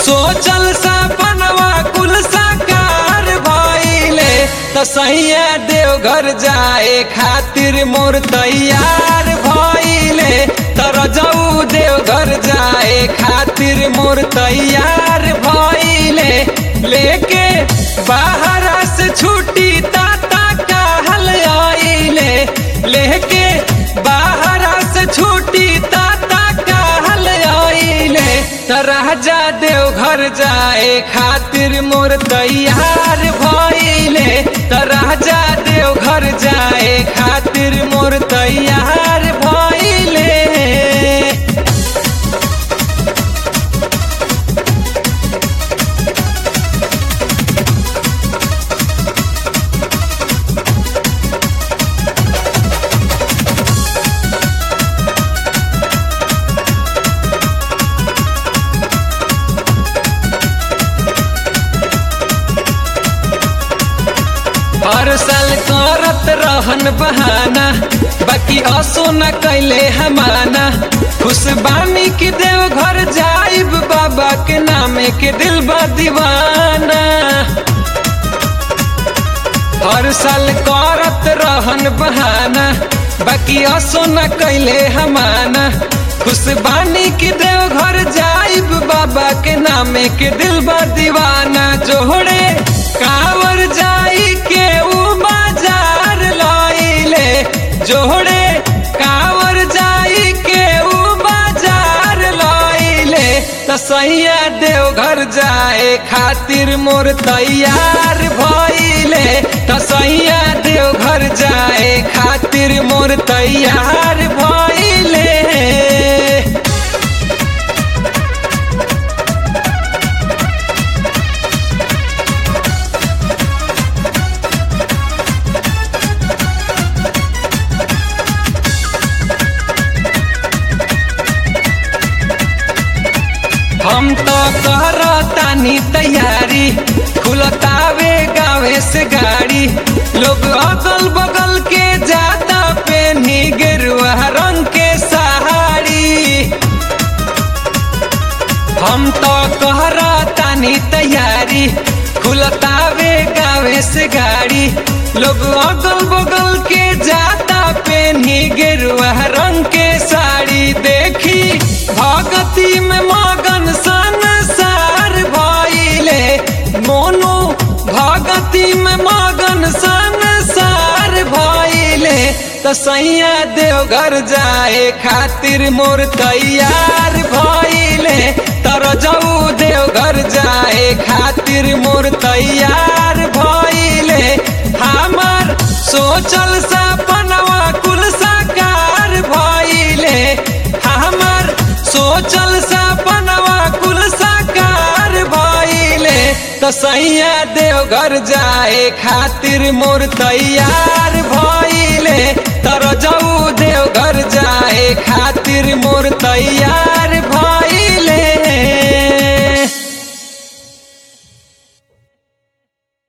सोचल सपनवा कुल साकार भइले त सैया देवघर जाए खातिर मोर तैयार भइले तर जाऊ देवघर जाए खातिर मोर तैयार भइले लेके बाहर से छुट्टी ताता कहल आइले लेके बाहर से छुट्टी ताता कहल आइले त राजा देवघर जाए खातिर मोर तैयार भइले त राजा देवघर जाए खातिर मोर तैयार भइले हर साल करत रहन बहाना बाकी असो न कैले हमाना खुश बानी के देव घर जाइब बाबा के नामे के दिल बा दीवाना हर साल करत रहन बहाना बाकी असो न कैले हमाना खुश बानी के देव घर जाइब बाबा के नामे के दिल बा दीवाना जोड़े कावर जाई के ऊ बाजार लइले जोड़े कावर जाई के ऊ बाजार लइले त सैया देवघर जाए खातिर मोर तैयार भइले त सैया देवघर जाए खातिर मोर तैयार भइले हम तो करतानी तैयारी खुलतावे गावे से गाड़ी लोग अगल बगल के जाता पेनी गेरुआ रंग के सहारी हम तो कहरातानी तैयारी खुलतावे गावे से गाड़ी लोग अगल बगल के जाता पेनी गेरुआ रंग के साड़ी देखी भगती में मगन संसार भइले मोनू भगती में मगन संसार भइले त सैया देवघर जाए खातिर मोर तैयार भइले तर जाऊ देवघर जाए खातिर मोर तैयार भइले हमर सोचल सपनवा कुल साकार भइले हमर सोचल सपनवा कुल साकार भइले त सैया देवघर जाए खातिर मोर तैयार भइले तर जाऊ देवघर जाए खातिर मोर तैयार